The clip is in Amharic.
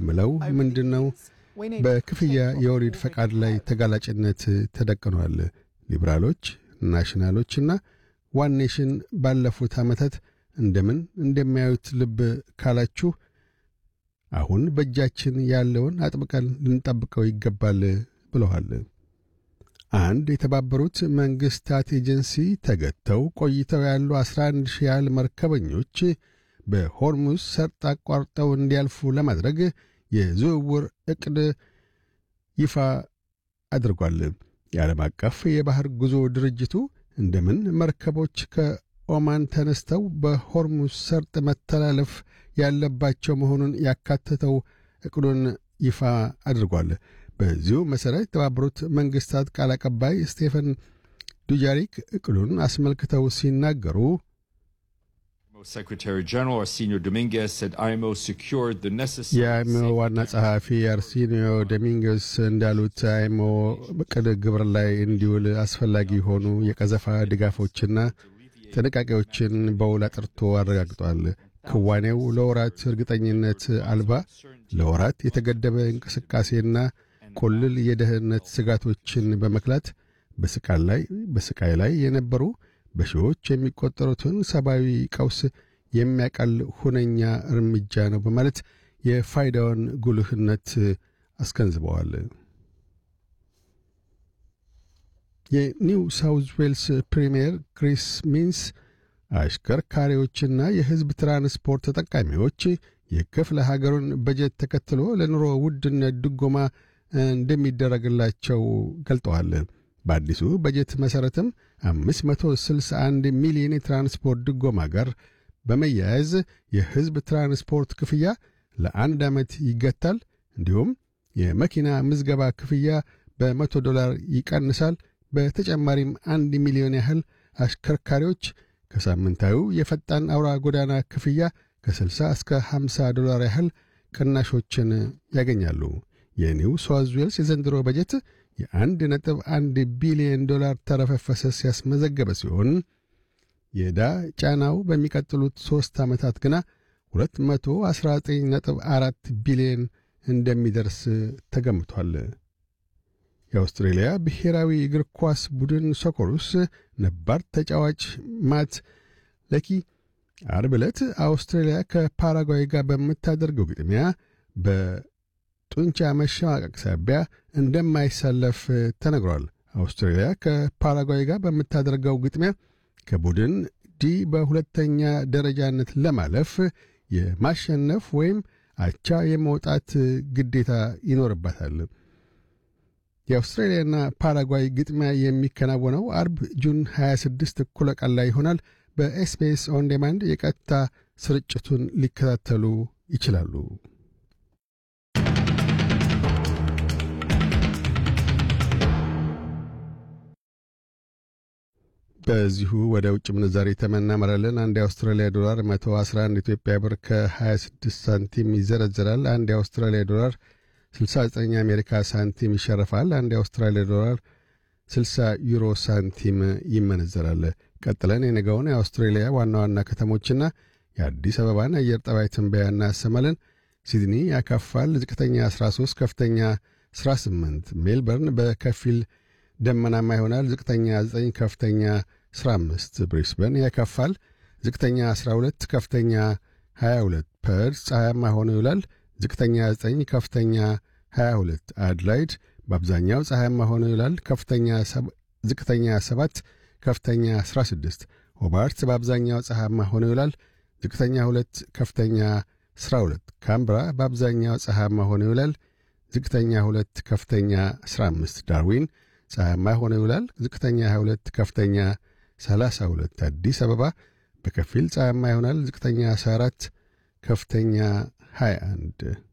ምለው ምንድን ነው? በክፍያ የወሊድ ፈቃድ ላይ ተጋላጭነት ተደቅኗል። ሊበራሎች፣ ናሽናሎችና ዋን ኔሽን ባለፉት ዓመታት እንደምን እንደሚያዩት ልብ ካላችሁ አሁን በእጃችን ያለውን አጥብቀን ልንጠብቀው ይገባል ብለዋል። አንድ የተባበሩት መንግሥታት ኤጀንሲ ተገተው ቆይተው ያሉ 11 ሺህ ያህል መርከበኞች በሆርሙዝ ሰርጥ አቋርጠው እንዲያልፉ ለማድረግ የዝውውር ዕቅድ ይፋ አድርጓል። የዓለም አቀፍ የባሕር ጉዞ ድርጅቱ እንደምን መርከቦች ከኦማን ተነስተው በሆርሙዝ ሰርጥ መተላለፍ ያለባቸው መሆኑን ያካተተው ዕቅዱን ይፋ አድርጓል። በዚሁ መሠረት የተባበሩት መንግሥታት ቃል አቀባይ ስቴፈን ዱጃሪክ ዕቅዱን አስመልክተው ሲናገሩ የአይሞ ዋና ጸሐፊ አርሲኒዮ ዶሚንጌስ እንዳሉት አይሞ ዕቅድ ግብር ላይ እንዲውል አስፈላጊ የሆኑ የቀዘፋ ድጋፎችና ጥንቃቄዎችን በውል አጥርቶ አረጋግጧል። ክዋኔው ለወራት እርግጠኝነት አልባ፣ ለወራት የተገደበ እንቅስቃሴና ቁልል የደህንነት ስጋቶችን በመክላት በስቃይ ላይ በስቃይ ላይ የነበሩ በሺዎች የሚቆጠሩትን ሰብአዊ ቀውስ የሚያቀል ሁነኛ እርምጃ ነው በማለት የፋይዳውን ጉልህነት አስገንዝበዋል። የኒው ሳውዝ ዌልስ ፕሪምየር ክሪስ ሚንስ አሽከርካሪዎችና የሕዝብ ትራንስፖርት ተጠቃሚዎች የክፍለ ሀገሩን በጀት ተከትሎ ለኑሮ ውድነት ድጎማ እንደሚደረግላቸው ገልጠዋል። በአዲሱ በጀት መሠረትም 561 ሚሊዮን የትራንስፖርት ድጎማ ጋር በመያያዝ የሕዝብ ትራንስፖርት ክፍያ ለአንድ ዓመት ይገታል። እንዲሁም የመኪና ምዝገባ ክፍያ በመቶ ዶላር ይቀንሳል። በተጨማሪም አንድ ሚሊዮን ያህል አሽከርካሪዎች ከሳምንታዊው የፈጣን አውራ ጎዳና ክፍያ ከ60 እስከ 50 ዶላር ያህል ቅናሾችን ያገኛሉ። የኒው ሳውዝ ዌልስ የዘንድሮ በጀት የአንድ ነጥብ አንድ ቢሊዮን ዶላር ተረፈ ፈሰስ ያስመዘገበ ሲሆን የዕዳ ጫናው በሚቀጥሉት ሦስት ዓመታት ግና 219.4 ቢሊዮን እንደሚደርስ ተገምቷል። የአውስትሬልያ ብሔራዊ እግር ኳስ ቡድን ሶኮሩስ ነባር ተጫዋች ማት ለኪ አርብ ዕለት አውስትሬልያ ከፓራጓይ ጋር በምታደርገው ግጥሚያ በጡንቻ መሸማቀቅ ሳቢያ እንደማይሰለፍ ተነግሯል። አውስትሬልያ ከፓራጓይ ጋር በምታደርገው ግጥሚያ ከቡድን ዲ በሁለተኛ ደረጃነት ለማለፍ የማሸነፍ ወይም አቻ የመውጣት ግዴታ ይኖርባታል። የአውስትራሊያና ፓራጓይ ግጥሚያ የሚከናወነው አርብ ጁን 26 እኩለ ቀን ላይ ይሆናል። በኤስቢኤስ ኦን ዴማንድ የቀጥታ ስርጭቱን ሊከታተሉ ይችላሉ። በዚሁ ወደ ውጭ ምንዛሪ ተመናመራለን። አንድ የአውስትራሊያ ዶላር 111 ኢትዮጵያ ብር ከ26 ሳንቲም ይዘረዝራል። አንድ የአውስትራሊያ ዶላር 69 የአሜሪካ ሳንቲም ይሸርፋል። አንድ የአውስትራሊያ ዶላር 60 ዩሮ ሳንቲም ይመነዘራል። ቀጥለን የነገውን የአውስትሬሊያ ዋና ዋና ከተሞችና የአዲስ አበባን አየር ጠባይ ትንበያ እናሰማለን። ሲድኒ ያካፋል። ዝቅተኛ 13፣ ከፍተኛ 18። ሜልበርን በከፊል ደመናማ ይሆናል። ዝቅተኛ 9፣ ከፍተኛ 15። ብሪስበን ያካፋል። ዝቅተኛ 12፣ ከፍተኛ 22። ፐርስ ፀሐያማ ሆኖ ይውላል። ዝቅተኛ 9 ከፍተኛ 22። አድላይድ በአብዛኛው ፀሐያማ ሆኖ ይውላል። ከፍተኛ ዝቅተኛ 7 ከፍተኛ 16። ሆባርት በአብዛኛው ፀሐያማ ሆኖ ይውላል። ዝቅተኛ 2 ከፍተኛ 12። ካምብራ በአብዛኛው ፀሐያማ ሆኖ ይውላል። ዝቅተኛ 2 ከፍተኛ 15። ዳርዊን ፀሐያማ ሆኖ ይውላል። ዝቅተኛ 22 ከፍተኛ 32። አዲስ አበባ በከፊል ፀሐያማ ይሆናል። ዝቅተኛ 14 ከፍተኛ 21